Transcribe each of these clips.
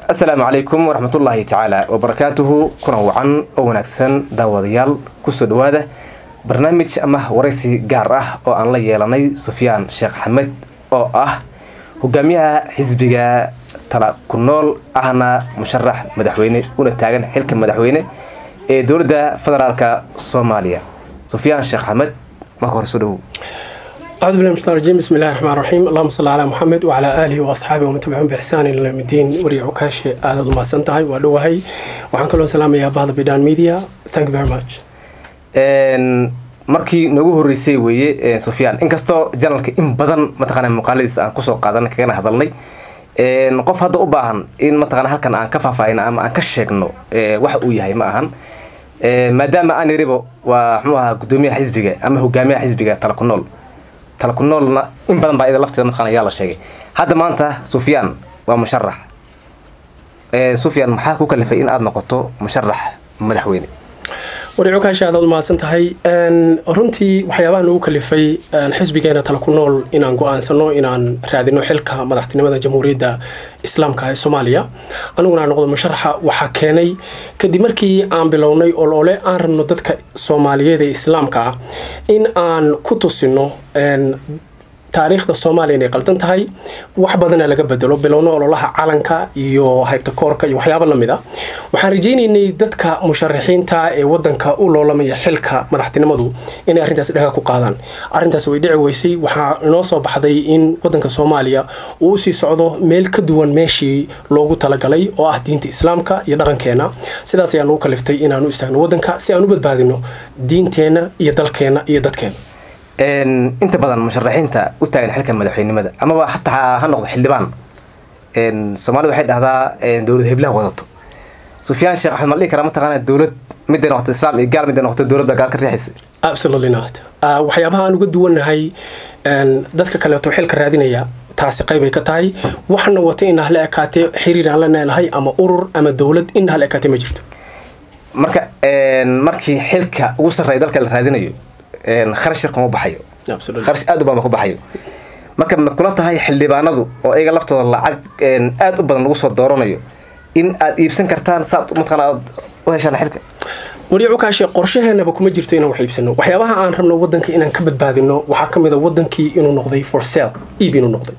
asalaamu calaykum waraxmatullaahi tacaala wabarakaatuhu kuna wacan oo wanaagsan daawadayaal kusoo dhawaada barnaamij ama waraysi gaar ah oo aan la yeelanay sufyaan sheekh axmed oo ah hogaamiyaha xisbiga tala ku nool ahna musharax madaxweyne una taagan xilka madaxweyne ee dowladda federaalka soomaaliya sufyaan sheekh axmed marka hore soo dhawow أعوذ بالله من الشيطان الرجيم بسم الله الرحمن الرحيم اللهم صل على محمد وعلى آله وأصحابه ومن تبعهم بإحسان إلى يوم الدين وريع كاشي هذا ما سنتهي ودوهي وعن كل سلام يا بعض بدان ميديا thank you very much markii noogu horeysay weeye sufyaan inkastoo janalka in badan mataqaana muuqaaladiisa aan kusoo qaadan kagana hadalnay qof hadda u baahan in mataqana halkan aan ka faahfaahino ama aan ka sheegno waxa uu yahay ma ahan maadaama aan yaribo waa muxuu ahaa gudoomiyaha xisbiga ama hogaamiyaha xisbiga tala ku nool tala ku noolna in badan baa ida lafteeda mataqana ayaa la sheegay hadda maanta sufyaan waa musharax sufyaan maxaa ku kalifay in aada noqoto musharax madaxweyne wariico kaasha aad mahadsan tahay runtii waxyaabaha nagu kalifay xisbigeena tala ku nool inaan go-aansano inaan raadino xilka madaxtinimada jamhuuriyadda islaamka ee soomaaliya aniguna aan noqdo musharaxa waxaa keenay kadib markii aan bilownay oloole aan rabno dadka soomaaliyeed ee islaamka ah in aan ku tusino taariikhda soomaaliya inay qaldan tahay wax badana laga bedelo bilowno ololaha calanka iyo haybta koorka iyo waxyaaba lamid a waxaan rajaynaynay dadka musharaxiinta ee wadanka u loolamaya xilka madaxtinimadu inay arrintaas dhaga ku qaadaan arrintaas way dhici weysay waxaa inoo soo baxday in wadanka soomaaliya uu usii socdo meel ka duwan meeshii loogu talagalay oo ah diinta islaamka iyo dhaqankeena sidaas ayaan ugu kaliftay inaan u istaagno wadanka si aan u badbaadino diinteenna iyo dalkeena iyo dadkeena inta badan musharaxiinta u taagan xilka madaxweynimada amaba hataa ha noqdo xildhibaan soomaalida waxay dhahdaa dowlad heblaha wadato sufyaan sheekh axmed ma dhihi karaa mataqaana dowlad miday noqoto islaam iyo gaal miday noqoto dowladda gaal ka riixaysa absolutely not waxyaabaha aan uga duwannahay dadka kaleeto xilka raadinaya taasi qaybay ka tahay waxna wata in hala ekaatee xiriir aan la neenahay ama urur ama dowlad in hala ekaatee ma jirto marka markii xilka ugu sarreeya dalka la raadinayo kharash yar kuma baxayo kharash aad u badan ba ku baxayo marka ma kula tahay xildhibaanadu oo iyaga laftooda lacag aad u badan lagu soo dooranayo in aad iibsan kartaan saad mataqana aad u heshaan xilka wariicu kaashe qorshaheenaba kuma jirto inaan wax iibsano waxyaabaha aan rabno wadanka inaan ka badbaadino waxaa ka mid a wadankii inuu noqday for sale iib inuu noqday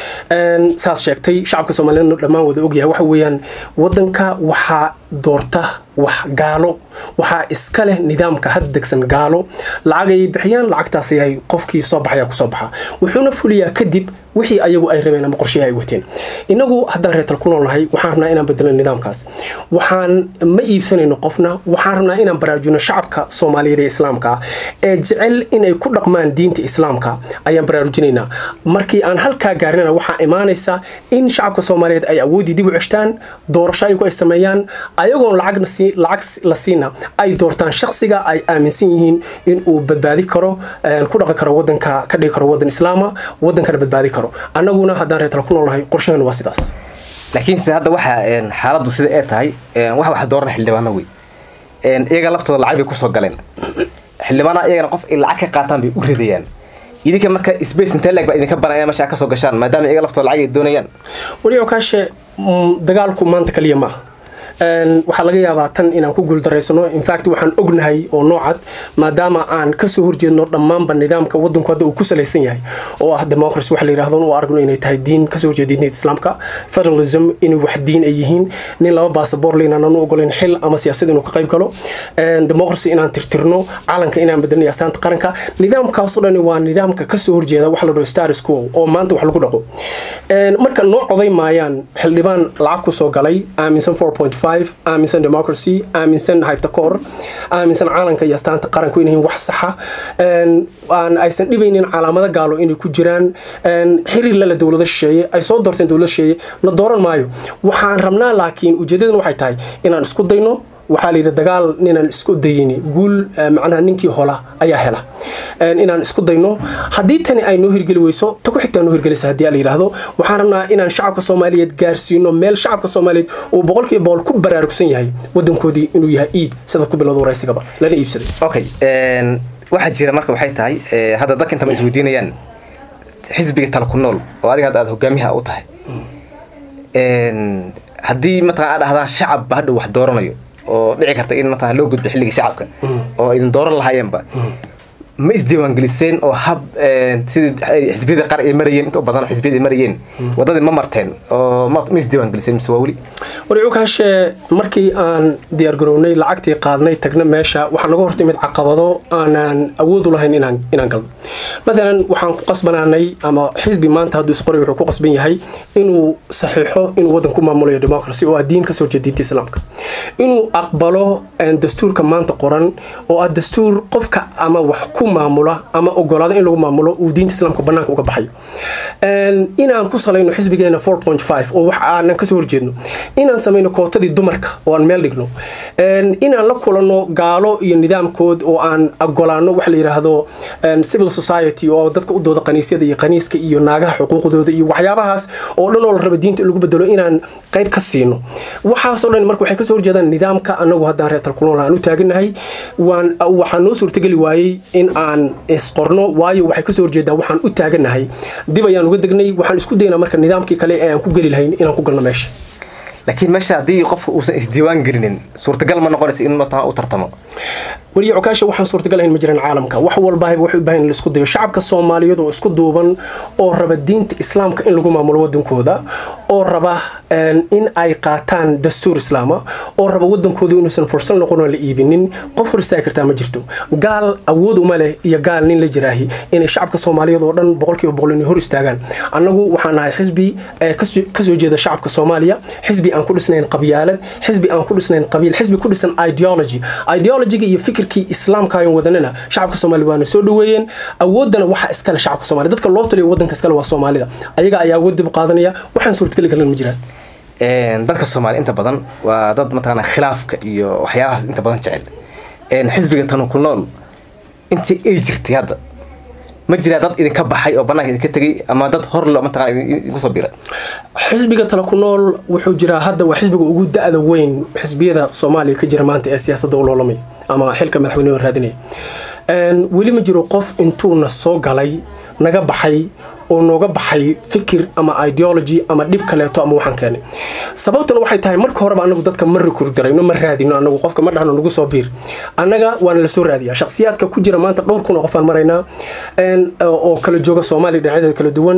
saas sheegtay shacabka soomaaliyeedna dhammaan wada ogyahay waxa weeyaan wadanka waxaa doorta wax gaalo waxaa iska leh nidaamka had degsan gaalo lacag ayay bixiyaan lacagtaasi ay qofkii soo baxaya kusoo baxa wuxuuna fuliyaa kadib wixii ayagu ay rabeen ama qorshihi ay wateen inagu haddaan reetal ku noolnahay waxaan rabnaa inaan bedelno nidaamkaas waxaan ma iibsanayno qofna waxaan rabnaa inaan baraarujino shacabka soomaaliyeed ee islaamka ah ee jecel inay ku dhaqmaan diinta islaamka ayaan baraarujinaynaa markii aan halkaa gaarnana waxaa imaanaysa in shacabka soomaaliyeed ay awooddii dib u ceshtaan doorasho ayagu ay sameeyaan ayagoon lacagna lacag la siina ay doortaan shaksiga ay aaminsan yihiin in uu badbaadi karo ku dhaqi karo wadanka ka dhigi karo wadan islaama wadankana badbaadi karo annaguna haddaan reetala ku noolnahay qorshaheenu waa sidaas laakiinse hadda waxa xaaladdu sida ee tahay wax wax dooran xildhibaano wey iyaga laftooda lacag bay kusoo galeen xildhibaanaha iyagana qof ay lacag ka qaataan bay u ridayaan idinka marka space intee leeg baa idinka banaya meesha kasoo gashaan maadaama iyaga laftooda lacag ay doonayaan wariico kaashe dagaalku maanta kaliya maaha waxaa laga yaabaa tan inaan ku guuldaraysano infact waxaan ognahay oo noocad maadaama aan kasoo horjeedno dhammaanba nidaamka wadanku hadda uu ku salaysan yahay oo ah democracy waxa la yidhahdo u aragno inay tahay diin kasoo horjeeda diinta islaamka federalism inay wax diin ay yihiin nin laba baasabor le inaan u ogolayn xil ama siyaasad inuu ka qayb galo democracy inaan tirtirno calanka inaan bedelnay astaanta qaranka nidaamkaasoo dhan waa nidaamka kasoo horjeeda waxa la dhaho status quo oo maanta wax lagu dhaqo marka noo coday maayaan xildhibaan lacag kusoo galay aaminsan 4 aaminsan democracy aaminsan hyptacoor aaminsan caalanka iyo astaanta qaranku inay wax saxa aan aysan dhibaynin calaamado gaalo inay ku jiraan xiriir lala dowlado shisheeye ay soo doorteen dowlad shisheeye la dooran maayo waxaan rabnaa laakiin ujeedadan waxay tahay inaan isku dayno waxaa la yidhi dagaal ninaan isku dayini guul macnaha ninkii hola ayaa hela inaan isku dayno haddii tani ay noo hirgeli weyso ta ku xigtaa noo hirgelisa haddii la yidhaahdo waxaan rabnaa inaan shacabka soomaaliyeed gaarsiino meel shacabka soomaaliyeed uu boqolkiiba boqol ku baraarugsan yahay wadankoodii inuu yahay iib sida ku bilowda waraysigaba lana iibsaday okay waxaa jira marka waxay tahay hadda dadka intama isweydiinayaan xisbiga tala ku nool oo adiga hadda aad hogaamiyaha u tahay haddii mataqana aad dhahdaan shacab ba hadhow wax dooranayo oo dhici karta in mataqana loo gudbo xilligii shacabka oo idin dooran lahaayeenba ma isdiiwaangeliseen oo hab sidii xisbiyada qaar ay marayeen inta u badan xisbiyada ay marayeen wadadii ma marteen oo ma ma isdiiwaangeliseen mise waa weli warcukaashe markii aan diyaargarownay lacagtii qaadnay tagna meesha waxaa naga hortimid caqabado aanaan awood u lahayn inaan inaan galno maalan waxaan ku qasbanaanay ama xisbi maanta hadduu isqoray wuxuu ku qasban yahay inuu saxiixo inuu waddan ku maamulayo democracy oo ah diin kasoo jeeda diinta islaamka inuu aqbalo dastuurka maanta qoran oo ah dastuur qofka ama wax ku maamula ama ogolaado in lagu maamulo uu diinta islaamka banaanka uga baxayo inaan ku salayno xisbigeena four point five oo wax aanan kasoo horjeedno inaan samayno kootadii dumarka oo aan meel dhigno inaan la kulanno gaalo iyo nidaamkood oo aan ogolaano waxa la yidhaahdo civil society oo dadka u dooda kaniisyada iyo kaniiska iyo naagaha xuquuqdooda iyo waxyaabahaas oo dhan oo la raba diinta in lagu bedelo inaan qayb ka siino waxaasoo dhan marka waxay kasoo horjeedaan nidaamka anagu haddaan reer talkunool aan u taaganahay waan waxaa noo suurtageli waayey in aan isqorno waayo waxay kasoo horjeedaa waxaan u taaganahay dib ayaan uga degnay waxaan isku daynaa marka nidaamkii kale ee aan ku geli lahayn inaan ku galno meesha laakiin meesha haddii qofka uusan isdiiwaan gelinin suurtagal ma noqonaysa in mataqana u tartamo weliya cukaasha waxaan suurtagalahayn ma jiraan caalamka wax walbahayba waxay u baahan in la isku dayo shacabka soomaaliyeed oo isku duuban oo raba diinta islaamka in lagu maamulo wadankooda oo raba in ay qaataan dastuur islaama oo raba wadankooda inuusan fursad noqon oo la iibinin qof hor istaagi kartaa ma jirto gaal awood uma leh iyo gaal nin la jiraahi inay shacabka soomaaliyeed oo dhan boqolkiiba boqol inay hor istaagaan annagu waxaan nahay xisbi kasoo jeeda shacabka soomaaliya xisbi aan ku dhisnayn qabyaalad xisbi aan ku dhisnayn qabiil xisbi ku dhisan ideology ideologyga iyo fikirkii islaamka ayan wadanana shacabka soomaaliya waana soo dhaweeyeen awoodana waxa iskale shacabka soomaaliya dadka loo taliyo wadanka iskale waa soomaalida ayaga ayaa awood dib qaadanaya waxaan suurtageli karan ma jiraan dadka soomaaliya inta badan waa dad mataqana khilaafka iyo waxyaabahaas inta badan jecel xisbiga tanu ku nool intii ay jirtay hadda ma jiraa dad idinka baxay oo banaanka idinka tegay ama dad hor lo mataqana idinku soo biiray xisbiga tala ku nool wuxuu jiraa hadda waa xisbiga ugu da-da weyn xisbiyada soomaaliya ka jira maanta ee siyaasadda u loolamaya ama xilka madaxweyneha raadinaya weli ma jiro qof intuuna soo galay naga baxay oo nooga baxay fikir ama ideology ama dhib kaleeto ama waxaan keenay sababtuna waxay tahay marka horeba anagu dadka ma rekur garayno ma raadino anagu qofka ma dhahno nagu soo biir annaga waana lasoo raadiyaa shakhsiyaadka ku jira maanta dhowr kun oo qofaan maraynaa oo kala jooga soomaaliya dhinacyadeeda kala duwan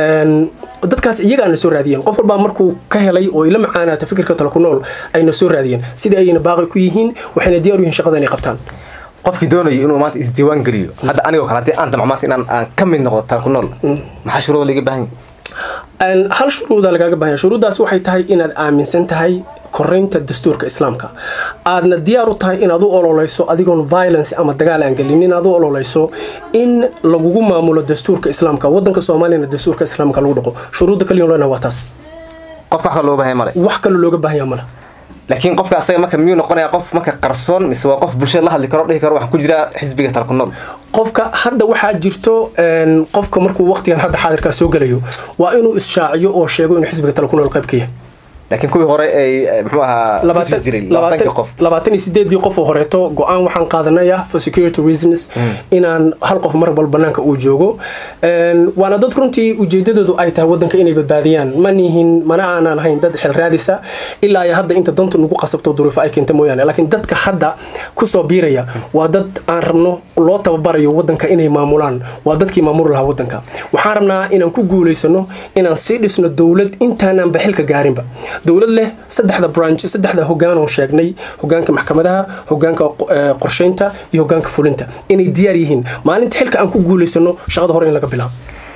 dadkaas iyaga na soo raadiyeen qof walbaa markuu ka helay oo ila macaanaata fikirka tala ku nool ayna soo raadiyeen sidai ayna baaqi ku yihiin waxayna diyaar u yihiin shaqada inay qabtaan qofkii doonayo inuu maanta isdiiwaan geliyo hadda anigoo kale haddii aan damco maanta inaan aan ka mid noqdo tala ku nool maxaa shuruuda laga baahan yahay hal shuruuda lagaaga baahan yahay shuruuddaas waxay tahay inaad aaminsan tahay koraynta dastuurka islaamka aadna diyaar u tahay inaad u ololeyso adigoon violence ama dagaal aan gelin inaad u ololeyso in lagugu maamulo dastuurka islaamka wadanka soomaaliyana dastuurka islaamka lagu dhaqo shuruudda kaliya lena waa taas qofka wax kale looga baahan male wax kaloo looga baahan yaha male laakiin qofka asaga marka miyuu noqonaya qof marka qarsoon mise waa qof bulshada la hadli karo dhihi karo waxaan ku jiraa xisbiga tala ku nool qofka hadda waxaa jirto qofka markuu waqtigan hadda xaadirkaa soo gelayo waa inuu isshaacyo oo sheego inuu xisbiga tala ku nool qayb ka yahay laakiin kuwii hore ay muxuu ahaa jiray labaatanka qof labaatan iyo sideedii qof oo horeeto go-aan waxaan qaadanaya for security reasons inaan hal qof mar bal banaanka uu joogo waana dad runtii ujeedadoodu ay tahay wadanka inay badbaadiyaan ma nihin mana aanan ahayn dad xil raadisa ilaa iyo hadda inta dantu nagu qasabto duruufo ay keenta mooyaane laakiin dadka hadda kusoo biiraya waa dad aan rabno loo tababarayo wadanka inay maamulaan waa dadkii maamuli lahaa wadanka waxaan rabnaa inaan ku guulaysano inaan sii dhisno dowlad intaanaan baxilka gaarinba dowlad leh saddexda branch saddexda hogaan oo sheegnay hogaanka maxkamadaha hogaanka qorsheynta iyo hogaanka fulinta inay diyaar yihiin maalinta xilka aan ku guulaysano shaqada hore in laga bilaabo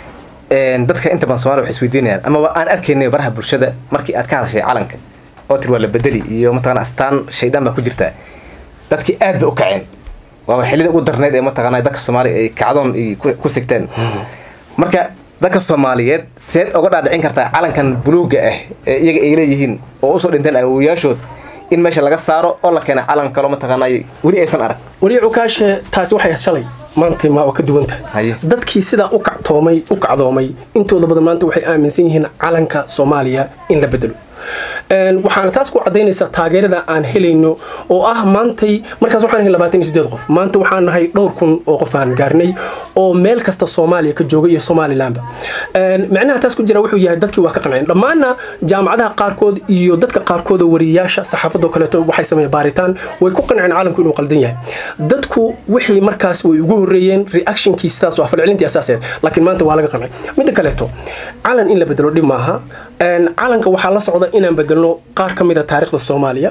dadka inta badan somalia waxay isweydiinayaan amaba aan arkaynay baraha bulshada markii aad ka hadashay calanka oo tir waa la bedeli iyo mataqana astaan shaydaan baa ku jirtaa dadkii aad bay u kaceen waaba xillida ugu darneyd ee mataqana dadka soomaaliya ay kacdoon ku sigteen marka dadka soomaaliyeed seed oga dhaadhicin kartaa calankan buluuga ah ee iyaga ay leeyihiin oo usoo dhinteen awowayaashood in meesha laga saaro oo la keena calan kalo mataqaanay weli aysan arag weli cukaashe taasi waxay shalay maanta ma waa ka duwan tahay dadkii sidaa u kactoomay u kacdoomay intooda badan maanta waxay aaminsan yihiin calanka soomaaliya in la bedelo waxaana taas ku cadaynaysaa taageerada aan helayno oo ah maantay markaas waxaan ahay labaatan iyo sideed qof maanta waxaan nahay dhowr kun oo qof aan gaarnay oo meel kasta soomaaliya ka jooga iyo somalilandba macnaha taas ku jira wuxuu yahay dadkii waa ka qanceen dhammaanna jaamacadaha qaarkood iyo dadka qaarkood oo wariyayaasha saxaafadoo kaleeto waxay sameeyeen baaritaan way ku qanceen caalamku inuu qaldan yahay dadku wixii markaas way ugu horreeyeen reactionkii sidaas waa falcelintii asaaseed laakiin maanta waa laga qancay midda kaleeto calan in la bedelo dhib maaha calanka waxaa la socda inaan bedelno qaar ka mid a taariikhda soomaaliya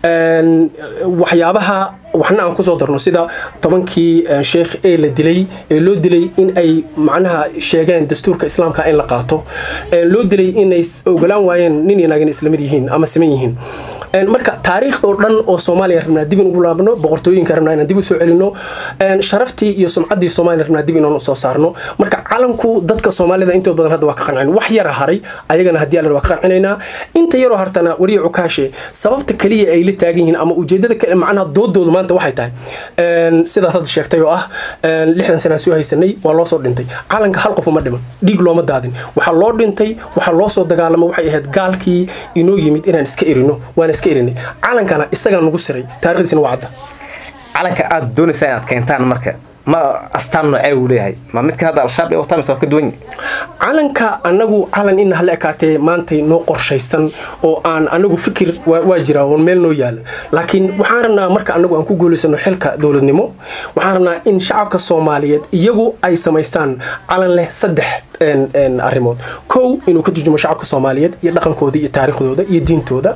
waxyaabaha waxna aan kusoo darno sida tobankii sheekh ee la dilay ee loo dilay in ay macnaha sheegeen dastuurka islaamka in la qaato loo dilay inay ogolaan waayeen nin iyo naagin islamid yihiin ama siman yihiin marka taariikhda oo dhan oo soomaaliya rabnaa dib in ugu laabno boqortooyinka rabnaa inaan dib u soo celino sharaftii iyo sumcaddii soomaaliya rabnaa dib inaan usoo saarno marka calanku dadka soomaalida intood badan hadda waa ka qancin wax yara haray ayagana haddii alla waa ka qancinaynaa inta yaroo hartana wariya cukaashe sababta keliya ay la taagan yihiin ama ujeedada macnaha doodoodu maanta waxay tahay sidaas hadda sheegtay oo ah lixdan sanaan soo haysanay waa loo soo dhintay calanka hal qof uma dhiman dhiig looma daadin waxaa loo dhintay waxaa loo soo dagaalamo waxay ahayd gaalkii inoo yimid inaan iska erino waan iska erinay calankana isagaa nagu siray taarikhdiisina waa cadda calanka aada doonaysaa inaad keentaan marka ma astaan noocee uu leeyahay ma midka hadda al-shabaab ee wataan mise waa ka duwan calanka anagu calan in hala ekaatee maantay noo qorshaysan oo aan anagu fikir waa jira oon meel noo yaala laakiin waxaan rabnaa marka anagu aan ku guulaysano xilka dowladnimo waxaan rabnaa in shacabka soomaaliyeed iyagu ay samaystaan calan leh saddex arrimood kow inuu ka turjumo shacabka soomaaliyeed iyo dhaqankooda iyo taariikhdooda iyo diintooda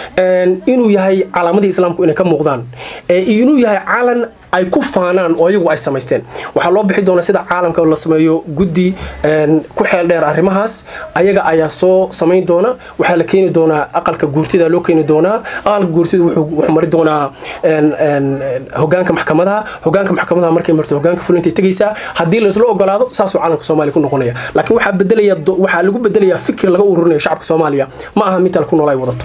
inuu yahay calaamadii islaamku inay ka muuqdaan inuu yahay calan ay ku faanaan oo iyagu ay samaysteen waxaa loo bixi doonaa sida caalamka la sameeyo guddi ku xeel dheer arrimahaas ayaga ayaa soo samayn doona waxaa la keeni doonaa aqalka guurtida loo keeni doonaa aqalka guurtida wuxuu mari doonaa hogaanka maxkamadaha hogaanka maxkamadaha markay marto hogaanka fulintay tegaysaa haddii laisla ogolaado saasuu caalamka soomaaliya ku noqonaya laakiin waxaa bedelaya waxaa lagu bedelayaa fikir laga ururinayo shacabka soomaaliya ma aha mid kale ku nool ay wadato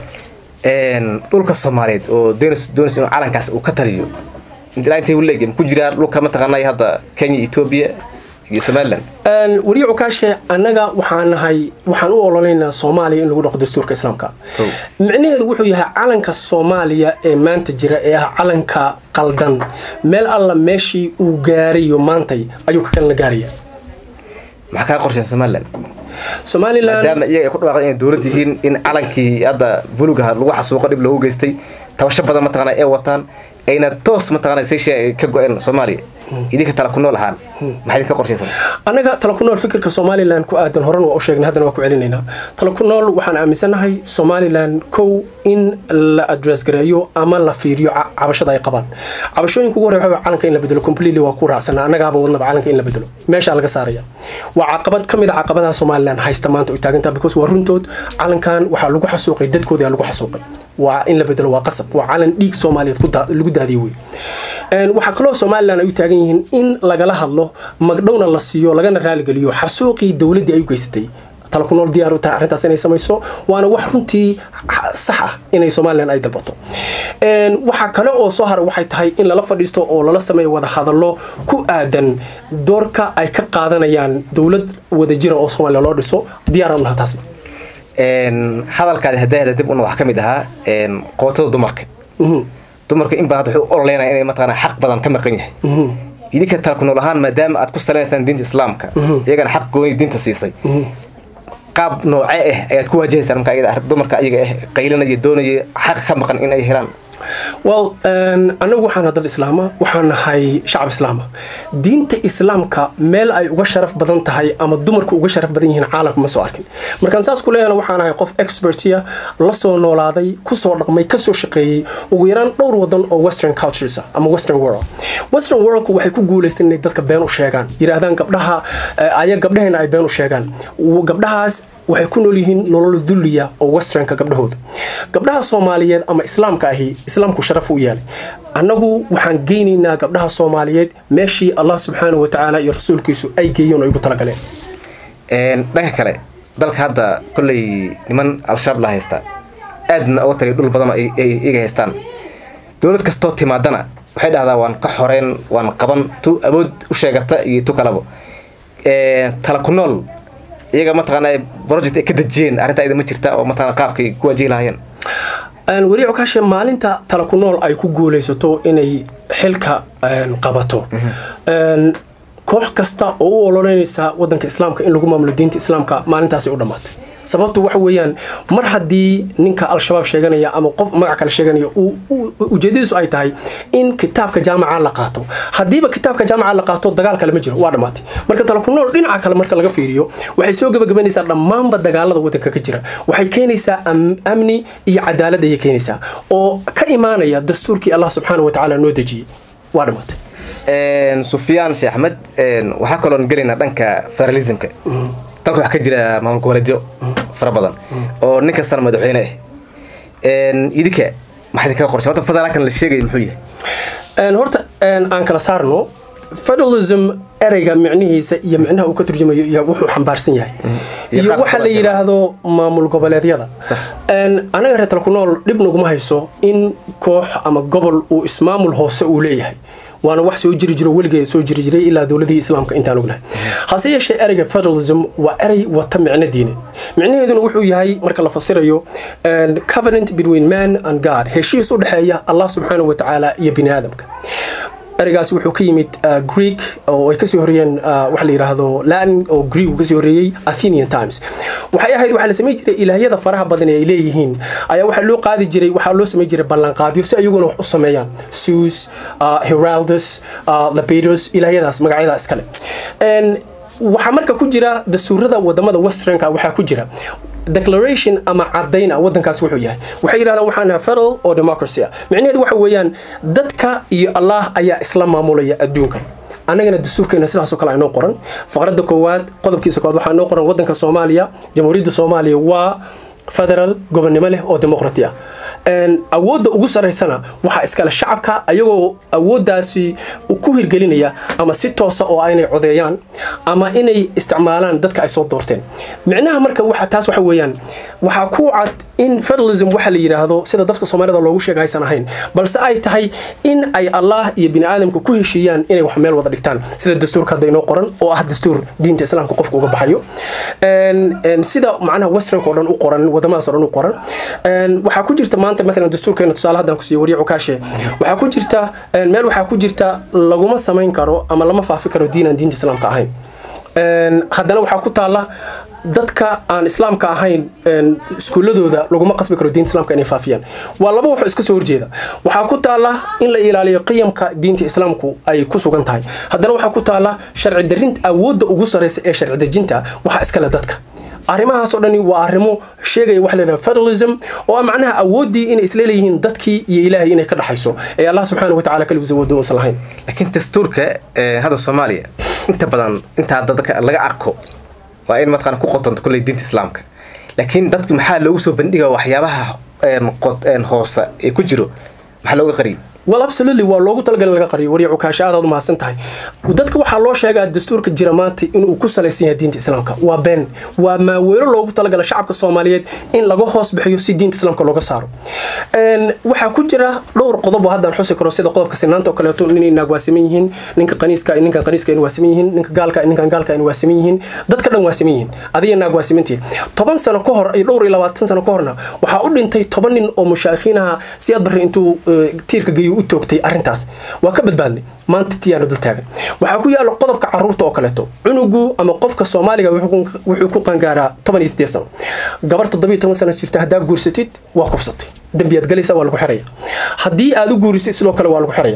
dhulka soomaaliyeed oo doonaysa inuu calankaas uu ka taliyo ilaa intay u leegeen ku jiraa dhulka mataqaanay hadda kenya etoobiya iyo somaliland wariye cukaashe annaga waxaan nahay waxaan u ololeynaa soomaaliya in lagu dhaqo dastuurka islaamka micnaheedu wuxuu yahay calanka soomaaliya ee maanta jira ee ah calanka qaldan meel alla meeshii uu gaarayo maantay ayuu ka kalena gaaraya maxaa kaa qorsheen somaliland somaliland maadaama iyaga ay ku dhawaaqeen inay dowlad yihiin in calankii hadda bulugaha lagu xasuuqo dhib loogu geystay tabasho badan mataqaana ee wataan ayna toos mataqaana seyshia ay ka go-een soomaaliya idinka tala ku nool ahaan maxaa idinka qorshaysan annaga tala ku nool fikirka somalilan ku aadan horan waa u sheegnay haddana waa ku celinaynaa tala ku nool waxaan aaminsanahay somalilan kow in la address gareeyo ama la fiiriyo cabashada ay qabaan cabashooyinka ugu horreya waxaa calanka in la bedelo completely waa ku raacsana annagaaba wadnaba calanka in la bedelo meeshaa laga saaraya waa caqabad ka mid a caqabadaha somalilan haysta maanta oy taagantaa because waa runtood calankan waxaa lagu xasuuqay dadkoodii lagu xasuuqay waa in la bedelo waa qasab waa calan dhiig soomaaliyeed lagu daadiyo wey waxaa kaloo somalilan ay u taagan yihiin in lagala hadlo magdhowna la siiyo lagana raaligeliyo xasuuqii dowladdii ay u geysatay tala ku nool diyaar u tahay arrintaas inay samayso waana wax runtii sax ah inay somalilan ay dalbato waxaa kale oo soo haray waxay tahay in lala fadhiisto oo lala sameeyo wada hadallo ku aadan doorka ay ka qaadanayaan dowlad wadajira oo soomaaliya loo dhiso diyaar u naha taasba hadalkaadi hadahda dib una wax ka mid ahaa qootada dumarka dumarka in badan wuxuu ololeynaya inay mataqaana xaq badan ka maqan yahay idinka tala ku nool ahaan maadaama aad ku saleynaysaan diinta islaamka iyagana xaq gooni diinta siisay qaab noocee ah ayaad ku waajahaysaan marka iyada dumarka ayaga ah qaylinaya doonaya xaq ka maqan in ay helaan well anagu waxaan dad islaama waxaan nahay shacab islaama diinta islaamka meel ay uga sharaf badan tahay ama dumarku uga sharaf badan yihiin caalamka ma soo arkin markaan saas ku leeyahana waxaan nahay qof expertia la soo noolaaday kusoo dhaqmay kasoo shaqeeyey ugu yaraan dhowr wadan oo western cultures ama western world western worldku waxay ku guulaysteen inay dadka been u sheegaan yidhaahdaan gabdhaha aya gabdhaheena ay been u sheegaan gabdhahaas waxay ku nool yihiin nolol dulliya oo westernka gabdhahooda gabdhaha soomaaliyeed ama islaamka ahi islaamku sharaf u yeelay annagu waxaan geynaynaa gabdhaha soomaaliyeed meeshii allah subxaana wa tacaala iyo rasuulkiisu ay geeyeen oo igu talagaleen dhanka kale dalka hadda kolley niman al-shabaab la haystaa aadna uga taliya dhul badan ay iga haystaan dowlad kastoo timaadana waxay dhahdaa waan ka xoreen waan qaban tu awood u sheegata iyo tu kalaba tala ku nool iyaga mataqaana project ay ka dejiyeen arrintaa ida ma jirta oo mataqaana qaabkay ku wajihi lahaayeen wariic kaashe maalinta tala ku nool ay ku guulaysato inay xilka qabato koox kasta oo u ololeynaysa wadanka islaamka in lagu maamulo diinta islaamka maalintaasay u dhammaatay sababtu waxa weeyaan mar haddii ninka al-shabaab sheeganaya ama qof magac kale sheeganaya ujeedadiisu ay tahay in kitaabka jaamaca la qaato haddiiba kitaabka jaamaca la qaato dagaal kale ma jiro waa dhammaatay marka tala ku nool dhinaca kale marka laga fiiriyo waxay soo gabagabanaysaa dhammaanba dagaalada wadanka ka jira waxay keenaysaa amni iyo cadaalad ayay keenaysaa oo ka imaanaya dastuurkii allah subxaana watacaala noo dejiyey waa dhammaatay sufyaan sheekh axmed waxaa kaloon gelaynaa dhanka federalismka dalka waxaa ka jira maamul goboleedyo fara badan oo nin kastana madaxweyne ah idinka maxaa idinkaga qorshay horta federaalkan la sheegaya muxuu yahay horta aan kala saarno federalism ereyga micnihiisa iyo micnaha uu ka turjumayo iyo wuxuu xambaarsan yahay iyo waxa la yidhaahdo maamul goboleedyada anaga reer tala ku nool dhib naguma hayso in koox ama gobol uu ismaamul hoose uu leeyahay waana wax soo jiri jiro weligeed soo jiri jiray ilaa dowladii islaamka intaan ognahay hase yeeshee ereyga federalism waa erey wata micno diine micnaheeduna wuxuu yahay marka la fasirayo covenant between man and god heshiis u dhexeeya allah subxaanahu wa tacaala iyo bini aadamka ereygaasi wuxuu ka yimid greek oo ay kasoo horeeyeen waxa la yidhaahdo latin oo greek uu kasoo horeeyey athenian times waxay ahayd waxaa la samayn jiray ilaahyada faraha badan ee ay leeyihiin ayaa waxaa loo qaadi jiray waxaa loo samayn jiray ballanqaadyo si ayaguna wax u sameeyaan sus heraldus labedos ilaahyadaas magacyada iskale waxaa marka ku jira dastuurada wadamada westernka waxaa ku jira declaration ama cadayna wadankaas wuxuu yahay waxay yidhahdaan waxaan nahay federal oo democracy ah micnaheedu waxa weeyaan dadka iyo allah ayaa isla maamulaya adduunka annagana dastuurkeena sidaasoo kale aynoo qoran faqradda koowaad qodobkiisa koowaad waxaa noo qoran wadanka soomaaliya jamhuuriyadda soomaaliya waa federal gobonnimo leh oo demoqrati ah awoodda ugu saraysana waxaa iskale shacabka ayagoo awooddaasi ku hirgelinaya ama si toosa oo inay codeeyaan ama inay isticmaalaan dadka ay soo doorteen micnaha marka waxa taas waxa weeyaan waxaa ku cad in federalism waxa la yidhaahdo sida dadka soomaalida loogu sheega aysan ahayn balse ay tahay in ay allah iyo bini aadamka ku heshiiyaan inay wax meel wada dhigtaan sida dastuurka hadda inoo qoran oo ah dastuur diinta islaamka qofka uga baxayo sida macnaha westernka oo dhan u qoran wadamadaas oo dhan u qoran waxaa ku jirta maanta maalan dastuurkeena tusaale haddaan ku siiyo wariicu kaashe waxaa ku jirta meel waxaa ku jirta laguma samayn karo ama lama faafi karo diin aan diinta islaamka ahayn haddana waxaa ku taalla dadka aan islaamka ahayn iskuuladooda laguma qasbi karo diinta islaamka inay faafiyaan waa laba waxoo iska soo horjeeda waxaa ku taalla in la ilaaliyo qiyamka diinta islaamku ay ku sugan tahay haddana waxaa ku taalla sharci darinta awoodda ugu sarreysa ee sharci dejinta waxaa iskale dadka arrimahaas oo dhani waa arrimo sheegaya waxa la yidhaha federalism oo ah macnaha awooddii inay isla leeyihiin dadkii iyo ilaahay inay ka dhaxayso ee allah subxaana wa tacala kaligiis awoodda uusan lahayn laakiin dastuurka hadda soomaaliya inta badan intaa dadka laga arko waa in mataqana ku qotonto kolley diinta islaamka laakiin dadku maxaa loogu soo bandhiga waxyaabaha hoose ee ku jiro maxaa looga qariyay well absolutely waa loogu talagalay laga qariyo wariicu kaasha aadaad umahadsan tahay dadka waxaa loo sheegaa dastuurka jira maanta inuu ku salaysan yahay diinta islaamka waa been waa maaweelo loogu talagala shacabka soomaaliyeed in laga hoos bixiyo si diinta islaamka looga saaro waxaa ku jira dhowr qodob oo haddaan xusi karo sida qodobka sinaanta oo kaleeto nin inaag waa saman yihiin ninka qaniiska ninkan qaniiska waa saman yihiin ninka gaalka ninkan gaalka waa saman yihiin dadka dhan waa saman yihiin adiga naag waa samantihin toban sano ka hor iyo dhowr iyo labaatan sano ka horna waxaa u dhintay toban nin oo mushaakiinaha siyaad barre intuu tiirka geeyo u toogtay arrintaas waa ka badbaadnay maanta tiyaana dul taagan waxaa ku yaala qodobka caruurta oo kaleeto cunugu ama qofka soomaaliga wuxuu ku qangaaraa toban iyo sideed sano gabar toddobiyo toban sano jirta haddaa guursatid waa kufsatay dembiyaad galaysa waa lagu xiraya haddii aad u guurisid sidoo kale waa lagu xiraya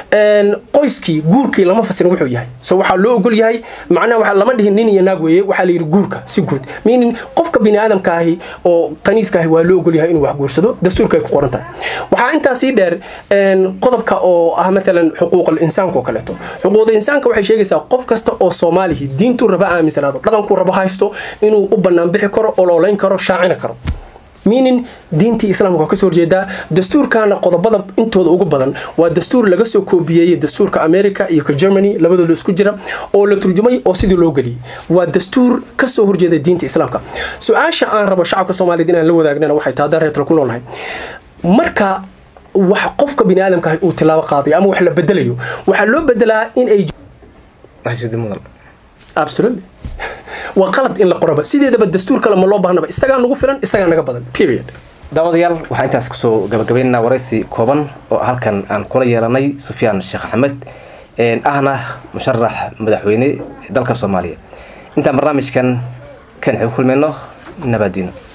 qoyskii guurkii lama fasirin wuxuu yahay so waxaa loo ogol yahay macnaha waxa lama dhihin nin iyo naag weeye waxaa la yidhi guurka si guud meaning qofka bini aadamka ahi oo qaniiska ahi waa loo ogol yahay inuu wax guursado dastuurka ay ku qoran tahay waxaa intaa sii dheer qodobka oo ah maalan xuquuqal insaanka oo kaleeto xuquuqda insaanka waxay sheegaysaa qof kasta oo soomaalihi diintuu raba aaminsanaado dhaqankuu raba haysto inuu u bannaan bixi karo oloolayn karo shaacina karo meaning diintii islaamka waa kasoo horjeedaa dastuurkana qodobada intooda ugu badan waa dastuur laga soo koobiyeeyey dastuurka america iyo ka germany labadooda isku jira oo la turjumay oo sidii loo geliyey waa dastuur kasoo horjeeda diinta islaamka su-aasha aan rabo shacabka soomaaliyeed inaan la wadaagnana waxay tahay haddaan reertala ku noolnahay marka wax qofka bini aadamka uu tilaabo qaadayo ama wax la bedelayo waxaa loo bedelaa in ay mudan absolutely waa qalad in la qoraba sideedaba dastuur kale ma loo baahnaba isagaa nagu filan isagaa naga badan period daawadayaal waxaan intaas kusoo gabagabaynaynaa waraysi kooban oo halkan aan kula yeelanay sufyaan sheekh axmed ahna musharax madaxweyne dalka soomaaliya intaan barnaamijkan kan xig kulmayno nabadiino